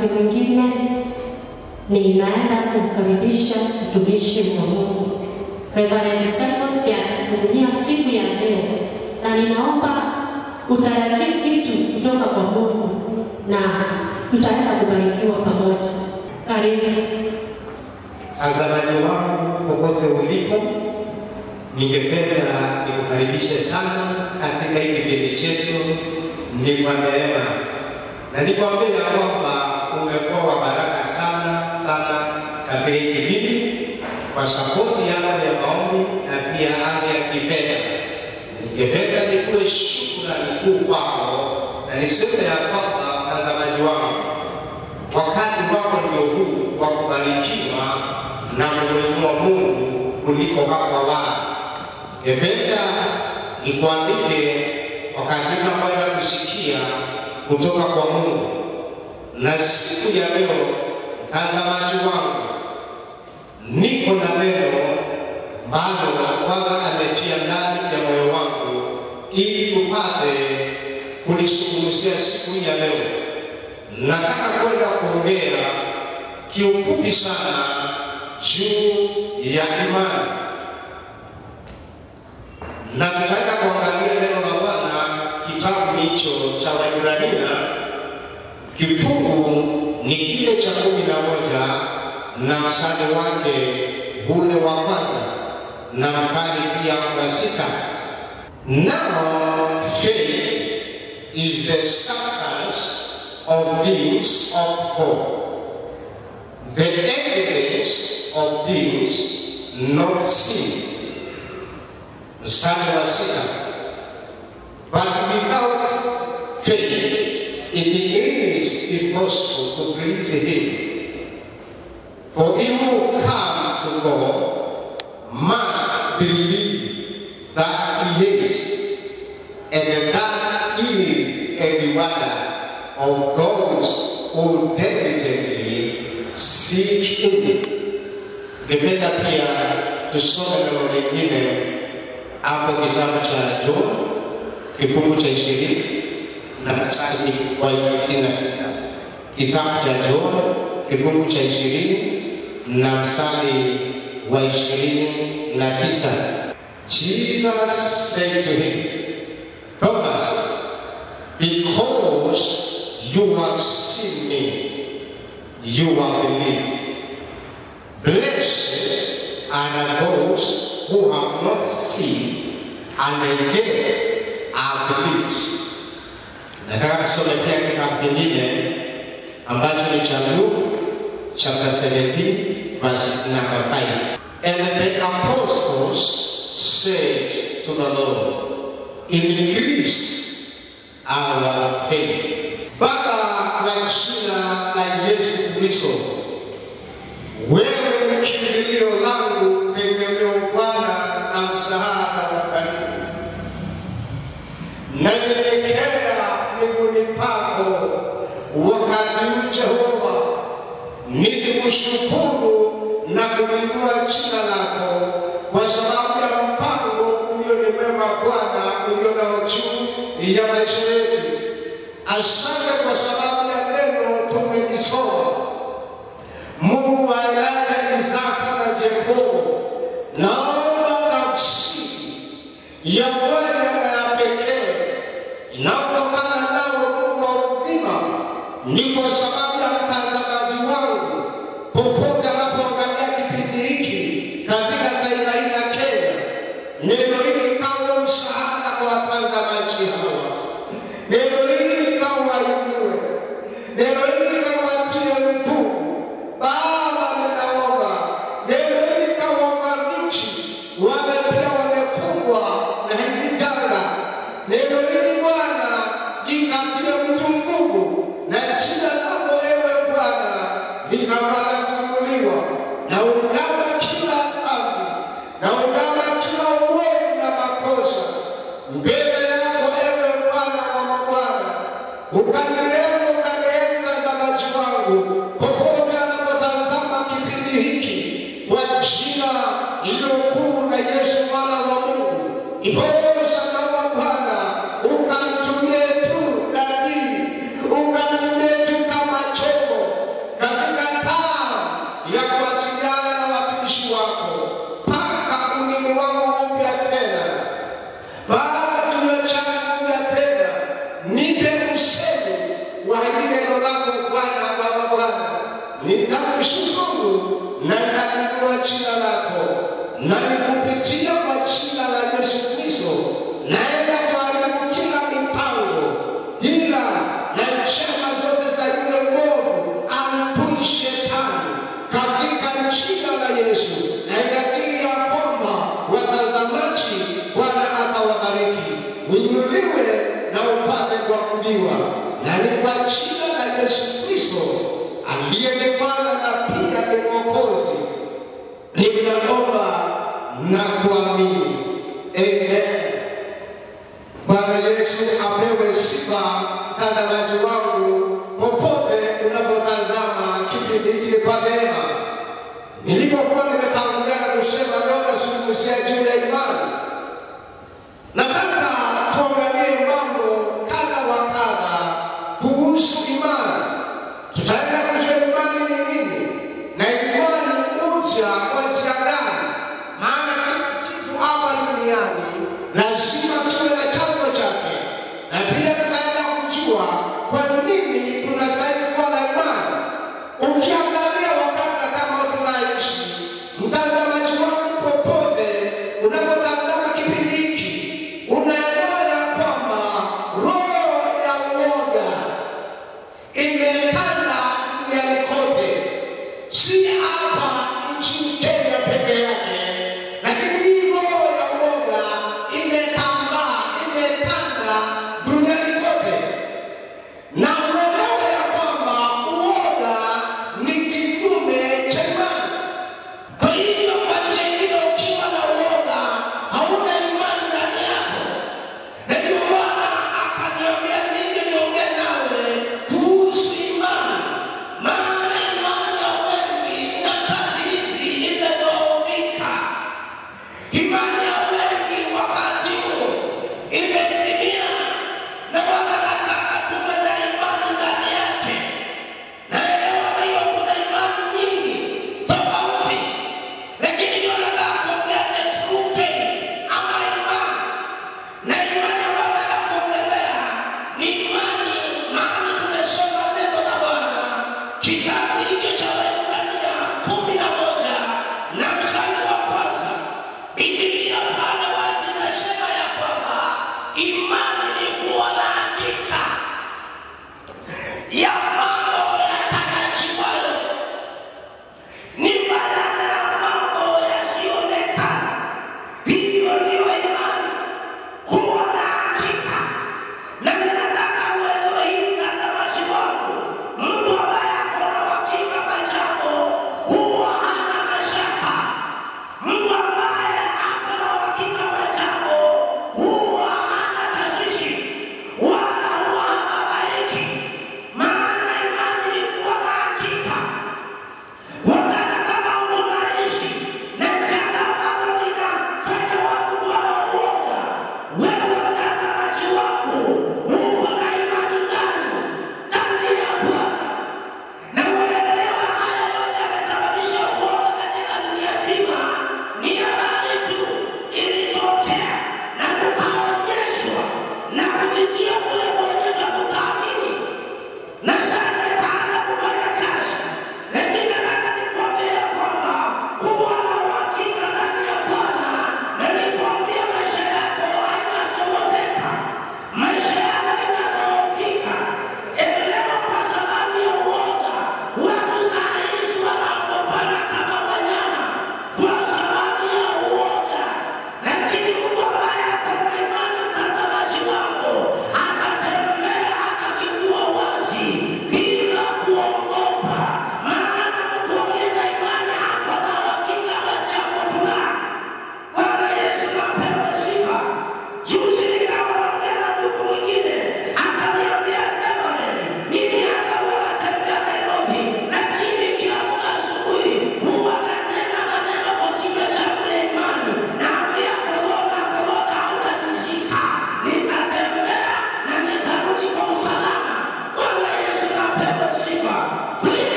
wakati mwingine ninaenda kumkaribisha mtumishi wa Mungu Reverend Simon pia kuhudumia siku ya leo, na ninaomba utarajie kitu kutoka kwa Mungu na tutaenda kubarikiwa pamoja. Karibu. Mtazamaji wangu popote ulipo, ningependa nikukaribishe sana katika hii kipindi chetu ni kwa neema, na nikwambie ya kwamba umekuwa wa baraka sana sana katika hii kipindi kwa sapoti yako ya maombi na pia hali ya kifedha. Ningependa nikuwe shukrani kuu kwako na niseme ya kwamba mtazamaji wangu, wakati wako ndio huu wa kubarikiwa na kumwinua Mungu kuliko hapo awali. Ningependa nikuandike wakati unakwenda kusikia kutoka kwa Mungu, na siku ya leo, mtazamaji wangu, niko na neno ambalo Bwana ametia ndani ya moyo wangu ili tupate kulizungumzia siku hii ya leo. Nataka kwenda kuongea kiufupi sana juu ya imani, na tutaenda kuangalia neno la Bwana kitabu hicho cha Waebrania, kifungu ni kile cha kumi na moja na mstari wake ule wa kwanza na mstari pia wa sita. Now faith is the substance of things hoped for, the evidence of things not seen. Mstari wa sita. But without faith, it is impossible to please Him. For he who comes to God must believe that He is, and that He is a rewarder of those who diligently seek Him. Ningependa pia tusome neno lingine hapo kitabu cha John kifungu cha ishirini na mstari wa ishirini na tisa. Kitabu cha John kifungu cha ishirini na mstari wa ishirini na tisa. Jesus said to him, Thomas, because you have seen me, you have believed. Blessed are those who have not seen and yet have believed. Nataka tusome pia kitabu kingine ambacho ni cha Luke chapter 17 verses number 5. And the apostles said to the Lord, increase our faith. Baba wa jina la Yesu Kristo, wewe ni kimbilio langu, tegemeo Bwana na msaada wa karibu. Nanyenyekea miguuni pako wakati huu Jehova, nikikushukuru na kuinua jina lako kwa sababu ya mpango ulionimema Bwana ulio nao juu ya maisha yetu. Asante kwa sababu ya neno tumelisoma. Mungu wa Elijah, Isaka na Yakobo, naomba tafsiri ya Bwana na ya pekee inayotokana nao Mungu wa uzima, ni kwa sababu ya mtazamaji wangu popote anapoangalia kipindi hiki katika taifa hili la Kenya, neno hili kawe msaada kwa watazamaji hawa, neno hili likawainue, neno hili likawatie nguvu. Baba, ninaomba neno hili kawafariji wale pia wamekumbwa na hizi janga, neno hili Bwana likatie mtu nguvu, na jina lako wewe Bwana likapata kuinuliwa, na ungama kila dhambi, na ungama kila uovu na makosa mbele yako ewe Bwana wa mabwana, ukanirehemu, ukanirehemu mtazamaji wangu popote anapotazama kipindi hiki kwa jina lililokuu la Yesu mwana wa Mungu. Iposa naomba Bwana ukamtumie tu nabii, ukamtumie tu kama chombo na ni kupitia kwa jina la Yesu Kristo naenda kuharibu kila mipango, hila na njama zote za yule mwovu ampui shetani katika jina la Yesu, na inakiri ya kwamba watazamaji, Bwana atawabariki, uinuliwe na upate kuabudiwa, na ni kwa jina la Yesu Kristo aliye ni Bwana na pia ni Mwokozi, ninaomba na kuamini. Amen. Bwana Yesu apewe sifa. Mtazamaji wangu, popote unapotazama kipindi hiki kwa neema, nilipokuwa nimetangulia na kusema leo nazungumzia juu ya imani, nataka tuangalie mambo kadha wa kadha kuhusu imani. Tutaenda kujua imani ni nini na imani moja kwa njia gani, maana kila kitu hapa duniani lazima kiwe na chanzo chake, na pia tutaenda kujua kwa nini tunastahili kuwa na imani. Ukiangalia wakati kama tunaishi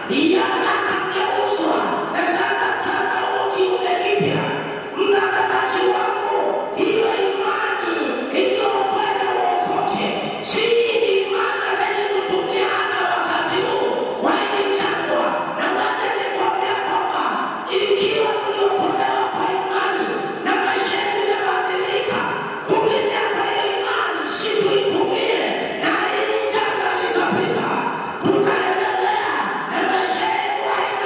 yakageuzwa na sasa sasa ukiume kipya. Mtazamaji wangu, hiyo imani iliyofanya uokoke, si ni imani zenye kutumia hata wakati huu walichangwa na wacha nikwambia kwamba ikiwa tuliokolewa kwa imani na maisha yetu yamebadilika kupitia kwa hiyo imani, si tuitumie na hii janga litapita, tutaendelea na maisha yetu haita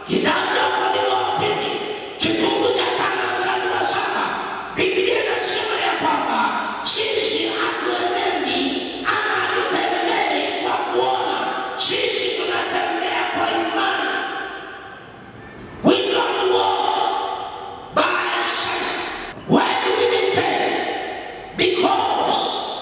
Kitabu cha Wakorintho wa pili kifungu cha tano mstari wa saba Biblia inasema ya kwamba sisi hatuenendi ama hatutembei kwa kuona, sisi tunatembea kwa imani. We don't walk by sight. Why do we need faith? Because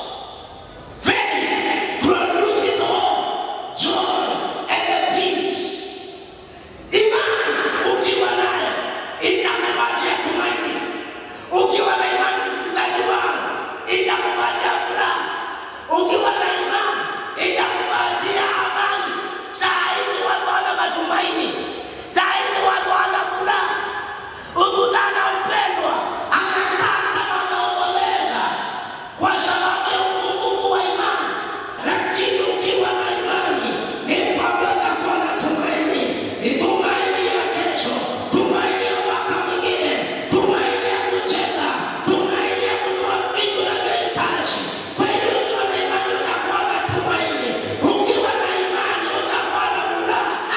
faith produces hope, joy, and peace. Imani ukiwa nayo itakupatia tumaini. Ukiwa na imani, msikilizaji wangu, itakupatia furaha. Ukiwa na imani itakupatia amani. Saa hizi watu wana matumaini, saa hizi watu wana furaha. Ukutana mpendwa anakaa kama anaomboleza kwa sababu ya upungufu wa imani, lakini ukiwa na imani ni kwamba utakuwa na tumaini, ni tumaini ya kesho, tumaini ya mwaka mwingine, tumaini ya kucheka, tumaini ya kununua vitu unavyohitaji. Kwa hiyo ukiwa na imani utakuwa na tumaini, ukiwa na imani utakuwa na furaha.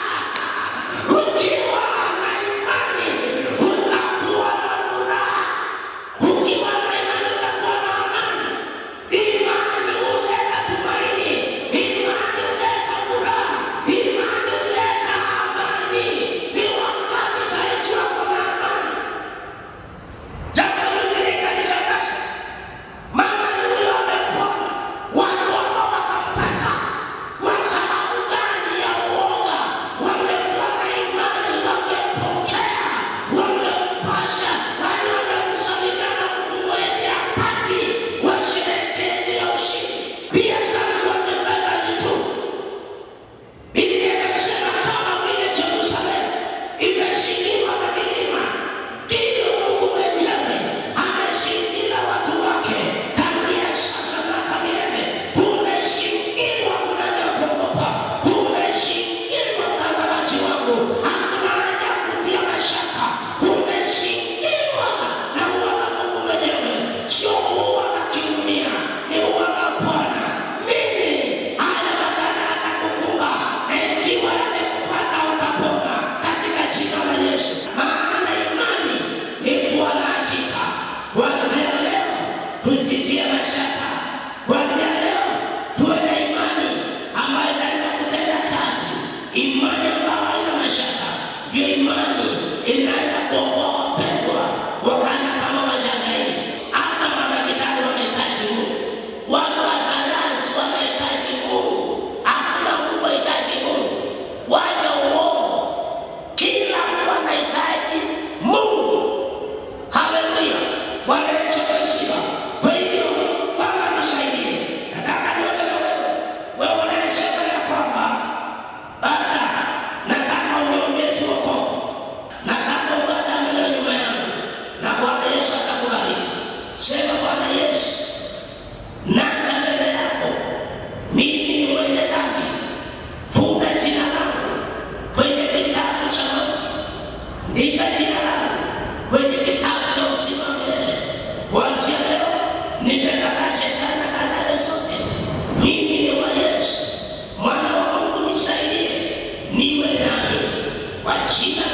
Ukiwa na imani utakuwa na furaha. Ukiwa na imani utakuwa na amani. Imani huleta tumaini. Imani huleta furaha. Imani huleta amani. Ni wangapi saizi wako na amani? Jambo juzi likanishangaza. Mama huyo amepona, watu wako wakampata. Kwa sababu gani ya uoga? Wamekuwa na imani, wamepokea, wamempasha, wale wamemsalimia na kumwekea pati, washerehekee ya ushindi. Pia sasa wamebeba vitu Biblia inasema kama vile Yerusalemu imeshindwa na milima, ndivyo Mungu mwenyewe ameshindia watu wake tangia sasa na hata milele. Umeshindwa unavyokuogopa, umeshindwa mtazamaji wangu, hakuna haja ya kutia mashaka. Umeshindwa na uwana Mungu mwenyewe, sio uwana kidunia, ni uwana Bwana. Mimi haya madhara yatakukumba, na ikiwa yamekupata utapona katika jina la Yesu. Maana imani ni kuwa na hakika. Kuanzia leo tusitie mashaka, kuanzia leo tuwe na imani ambayo itaenda kutenda kazi. Imani ambayo haina mashaka ndio imani inaenda kuokoa wapendwa wakana kama majangili. Hata madaktari wanahitaji Mungu, watu wa sayansi wanahitaji Mungu. Hakuna mtu hahitaji Mungu, wacha uongo. Kila mtu anahitaji Mungu. Haleluya! Bwana Yesu asifiwe. Kwa hivyo Bwana nisaidie, nataka niombe na wewe, wewe unayesema ya kwamba basa, nataka uniombee tu wokovu, nataka ubatane leo nyuma yangu, na Bwana Yesu atakubariki. Sema Bwana Yesu, naja mbele yako, mimi ni mwenye dhambi, futa jina langu kwenye kitabu cha mauti Andika jina langu kwenye kitabu cha uzima wa milele. Kuanzia leo nimekataa shetani na kadhare zote. Mimi ni wa Yesu, mwana wa Mungu, nisaidie niwe nami kwa jina